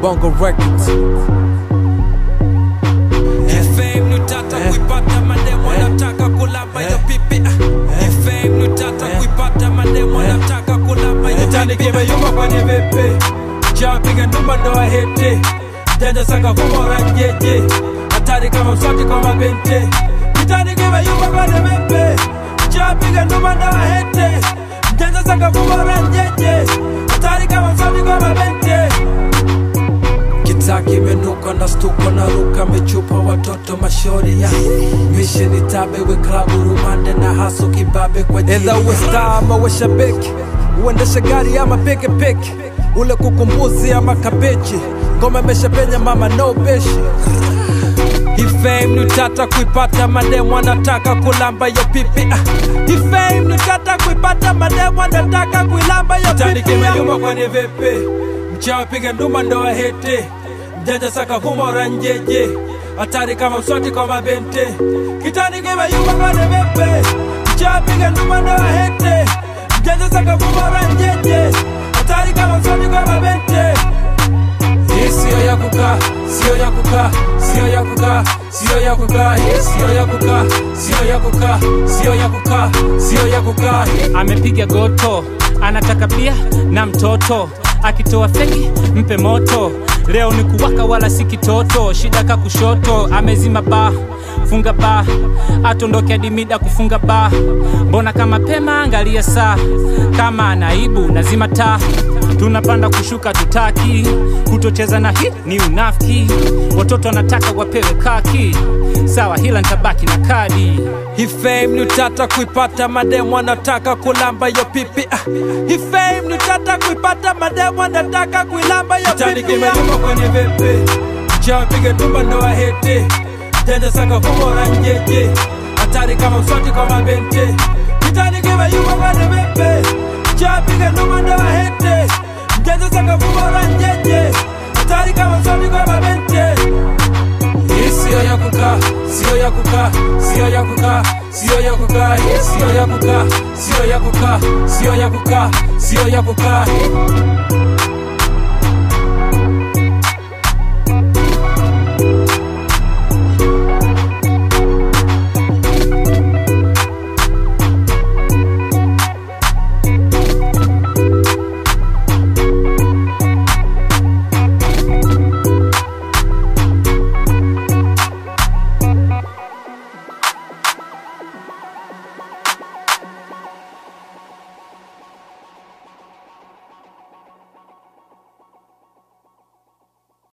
Bongo Records. Fame ni tata kuipata mademo nataka kulamba hiyo pipi ah. Fame ni tata kuipata mademo nataka kulamba hiyo Tani pipi kimeyumba kwenye vipi chapiga ndumba ndo ahete janja saka kumora njeje hatari kama mswati kwa mabente kitani kimeyumba kwenye vipi chapiga ndumba ndo ahete janja saka kumora njeje hatari kama mswati kwa mabente Kitaki imenuka na stuko na ruka mechupa watoto mashori ya misheni tabe we klabu rumande na haso kibabe kwa Edha uwe star ama uwe shabiki uendeshe gari ama pikipiki ule kukumbuzi ama kabeji ngoma imeshapenya mama no beshi Hii fame ni tata kuipata mademu anataka kulamba yo pipi ah. Hii fame ni tata kuipata mademu anataka kuilamba yo pipi kimeyumba kwenye vipi mchawi piga nduma ndo ahete mjanja saka humora njeje hatari kama mswati kwa mabente kitani kimeyumba kwenye vipi mchawi piga nduma ndo ahete mjanja saka humora njeje hatari kama mswati kwa mabente hii siyo ya kukaa, siyo ya kukaa, siyo ya kukaa, siyo ya kukaa, hii siyo ya kukaa, siyo ya kukaa, siyo ya kukaa, siyo ya kukaa. amepiga goto anataka bia na mtoto akitoa feki mpe moto leo ni kuwaka wala si kitoto shida ka kushoto amezima ba funga ba atondoke hadi mida kufunga ba mbona kama pema angalia saa kama anaibu nazima taa tunapanda kushuka tutaki kutocheza na hii ni unafiki watoto wanataka wapewe kaki sawa hila ntabaki na kadi Hii fame ni tata kuipata, mademu anataka kulamba yo pipi ah. Hii fame ni tata kuipata, mademu anataka kuilamba yo pipi kimeyumba kwenye vipi mchawi piga tumba ndo ahete janja saka humora njeje hatari kama mswati kwa mabente kitani kimeyumba kwenye vipi mchawi piga tumba ndo ahete janja saka humora njeje hatari kama mswati kwa mabente hii siyo ya kukaa, siyo ya kukaa, siyo ya kukaa, siyo ya kukaa, hii siyo ya kukaa, siyo ya kukaa, siyo ya kukaa, siyo ya kukaa.